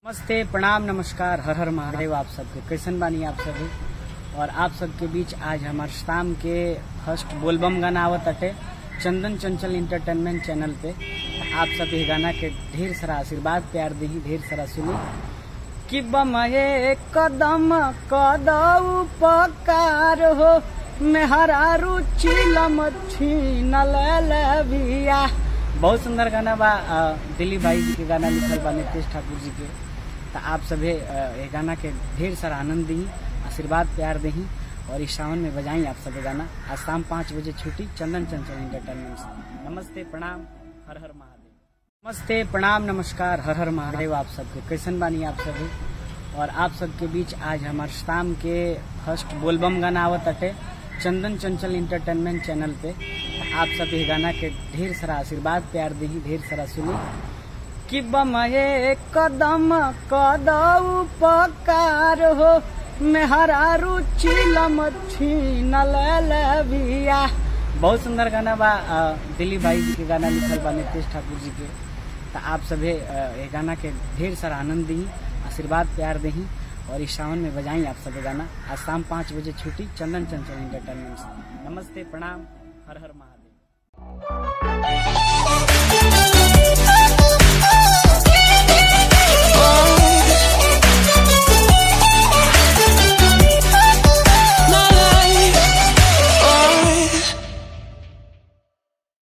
नमस्ते प्रणाम नमस्कार हर हर महादेव आप सबके कैसन बानी आप सभी और आप सबके बीच आज हमार शाम के फर्स्ट बोलबम गाना आवत अटे चंदन चंचल इंटरटेनमेंट चैनल पे आप सब ये गाना के ढेर सारा आशीर्वाद प्यार दी ढेर सारा सुनी कि बम ये कदम कदऊ पकार हो मेहरा रुचि छीन ले बिया बहुत सुंदर गाना बा अ, दिलीप भाई जी के गाना लिखल बा नितेश ठाकुर जी के तो आप सभे अ, ये गाना के ढेर सारा आनंद दी आशीर्वाद प्यार दही और इस सावन में बजाई आप सब गाना आज शाम पाँच बजे छुट्टी चंदन चंचल इंटरटेनमेंट से नमस्ते प्रणाम हर हर महादेव नमस्ते प्रणाम नमस्कार हर हर महादेव आप सबके कैसन बानी आप सभी और आप सबके बीच आज हमार शाम के फर्स्ट बोलबम गाना आवत अटे चंदन चंचल इंटरटेनमेंट चैनल पे आप सब ये गाना के ढेर सारा आशीर्वाद प्यार दी ढेर सारा सुनी कि बम ये कदम कदऊ पकार हो मेहरा रुचि छीन ले बिया बहुत सुंदर गाना बा अ, दिलीप भाई जी के गाना लिखल बा नितेश ठाकुर जी के तो आप सभे अ, ये गाना के ढेर सारा आनंद दी आशीर्वाद प्यार दही और इस सावन में बजाई आप सब गाना आज शाम पाँच बजे छुट्टी चंदन चंचल इंटरटेनमेंट से नमस्ते प्रणाम हर हर महादेव